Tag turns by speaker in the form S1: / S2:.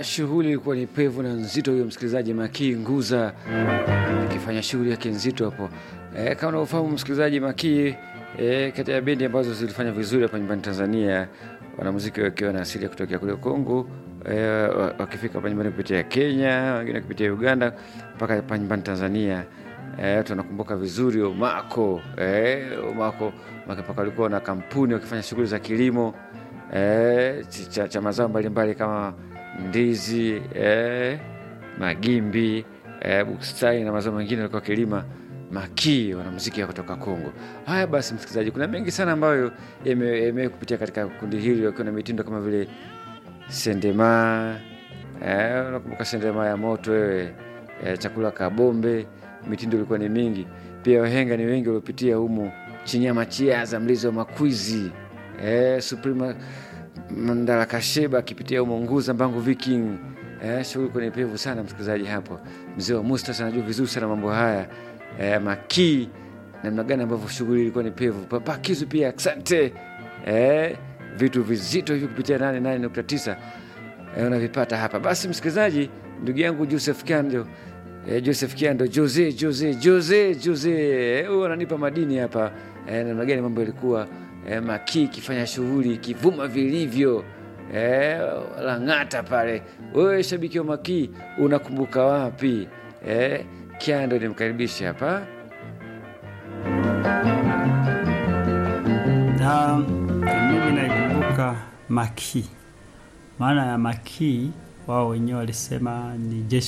S1: shughuli ilikuwa ni pevu na nzito. Huyo msikilizaji Makii Nguza akifanya shughuli yake nzito hapo. E, kama unavyofahamu msikilizaji, Makii e, kati ya bendi ambazo zilifanya vizuri hapa nyumbani Tanzania, wanamuziki wakiwa na asili ya kutokea kule Kongo e, wakifika hapa nyumbani kupitia Kenya, wengine kupitia Uganda mpaka hapa nyumbani Tanzania. E, tunakumbuka vizuri Omako e, Omako mpaka walikuwa na kampuni wakifanya shughuli za kilimo e, cha, cha mazao mbalimbali kama ndizi e, magimbi e, bustani na mazao mengine walikuwa wakilima Makii, wanamuziki wa kutoka Kongo. Haya basi, msikilizaji, kuna mengi sana ambayo yame kupitia katika kundi hili, wakiwa na mitindo kama vile sendema e, unakumbuka sendema ya moto wewe e, chakula kabombe mitindo ilikuwa ni mingi pia. Wahenga ni wengi waliopitia humu, Chinyama Chiaza, Mlizi wa Makwizi, eh, Suprema Mandala Kasheba akipitia humo, Nguza Mbangu Viking. Eh, shughuli kwenye pevu sana msikilizaji. Hapo mzee wa Mustas anajua vizuri sana mambo haya eh, Makii, namna gani ambavyo shughuli ilikuwa ni pevu. Papa Kizu pia asante eh, vitu vizito hivi kupitia 88.9 eh, unavipata hapa. Basi msikilizaji, ndugu yangu Joseph Kando E, Joseph Kiando Jose Jose Jose Jose huyo ananipa madini hapa e, namna gani mambo yalikuwa e, Makii ikifanya shughuli ikivuma vilivyo e, Lang'ata pale. Wewe shabiki wa Makii unakumbuka wapi? E, Kiando nimkaribishe hapa
S2: na mimi naikumbuka Makii. Maana ya Makii wao wenyewe walisema ni jeshi